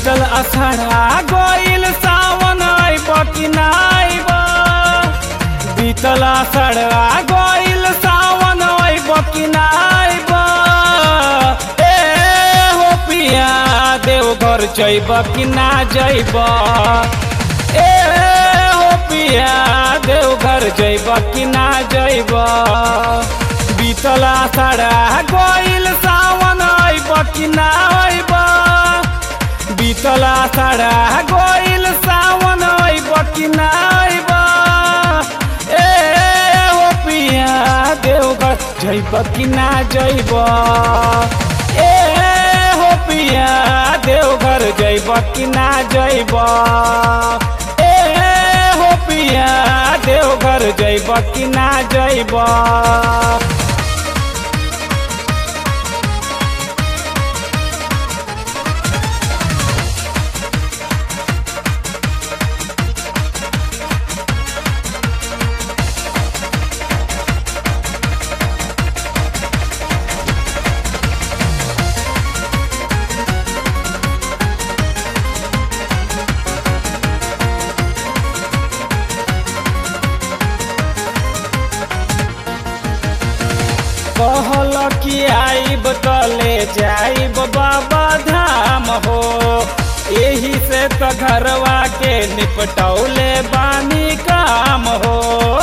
बीतल अषाढ़ा गईल सावन आइब कि ना आइब बीतल अषाढ़ा गईल सावन आइब कि ना आइब ए हो पिया देवघर जइब कि ना जइब ए हो पिया देवघर जइब कि ना जइब बीतल अषाढ़ा गईल सावन आइब कि ना आइब बीतल अषाढ़ा गईल सावन आइब कि ना आइब ए हो पिया देवघर जइब कि ना जइब ए हो पिया देवघर जइब कि ना जइब ए हो पिया देवघर जइब कि ना जइब कहल कि आइब तले जाइब बाबा धाम हो यही से तो घरवा के निपटौले बानी काम हो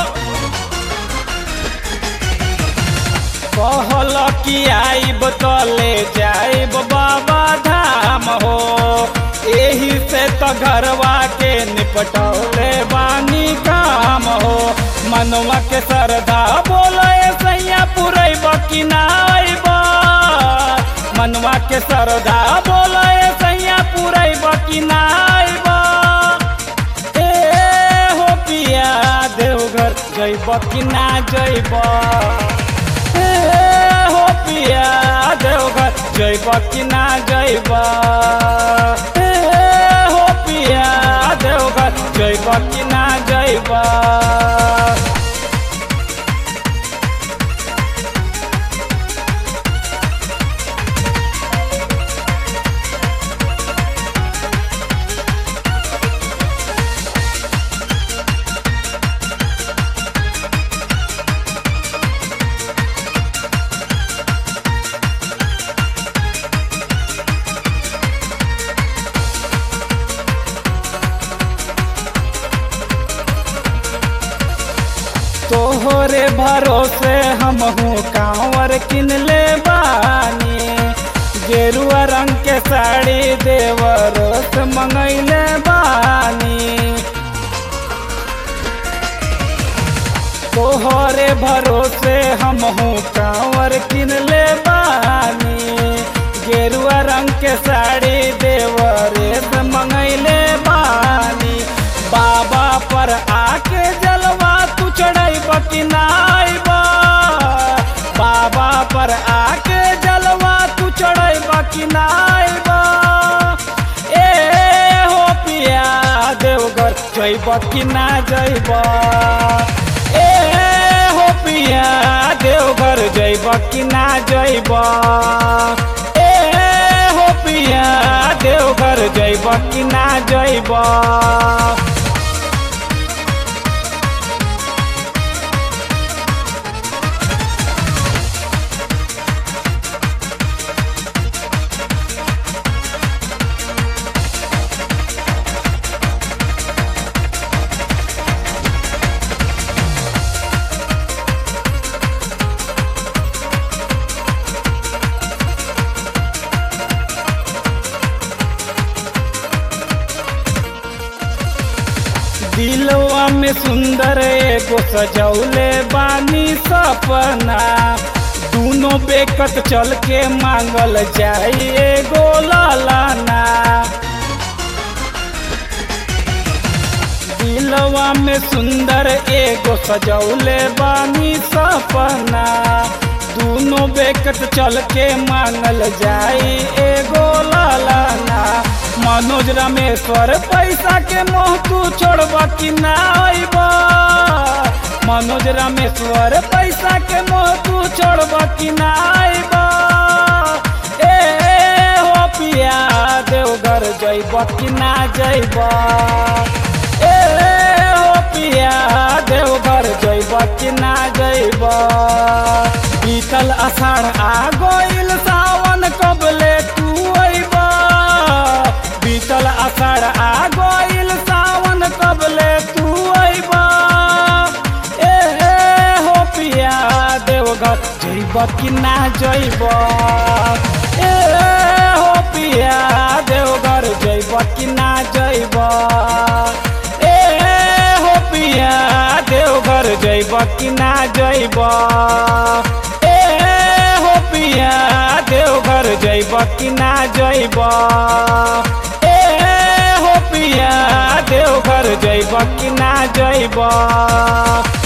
कहल कि आइब तले जाइब बाबा धाम हो यही से तो घरवा के निपटौले बानी काम हो मनवा के श्रद्धा बोले सैया पुरैब कि ना आइब मनवा के श्रद्धा बोले सैया पुरैब कि ना आइब ए हो पिया देवघर जइब कि ना जइब ए हो पिया देवघर जइब कि ना जइब ए हो पिया देवघर जइब कि ना जइब तोहरे भरोसे हम हूँ कांवर किन ले बानी गेरुआ रंग के साड़ी देवरो से मंगैले बानी तोहरे भरोसे हम हूँ कांवर किन ले बानी गेरुआ रंग के साड़ी देवरे से मंगैले बानी बाबा पर आके जलवा तू चढ़ैब कि ना आइब बाबा पर आके जलवा तू चढ़ैब कि ना आइब ए हो पिया देवघर जइब कि ना जइब ए हो पिया देवघर जइब कि ना जइब ए हो पिया देवघर जइब कि ना जइब दिलवा में सुंदर एगो सजौले बानी सपना दूनो बेकत चल के मांगल जाई एगो लालाना दिलवा में सुंदर एगो सजौले बानी सपना दूनो बेकत चल के मांगल जाई एगो लालाना मनोज रामेश्वर पैसा के मोह तू छोड़ब कि ना आइब मनोज रामेश्वर पैसा के मोह तू छोड़ब कि ना आइब ए हो पिया देवघर जय जैब कि ना जैब ए हो पिया देवघर जैब कि ना जैब बीतल अषाढ़ आ गइल सावन कबले तू अइब बीतल अषाढ़ आ गइल सावन कबले तू अइब ए हो पिया देवघर जैब कि ना जैब ए हो पिया देवघर जैब कि ना जैब ए हो पिया देवघर जैब कि ना जैब ए हो पिया देवघर जैब कि ना जैब ए हो पिया देवघर जैब कि ना जैब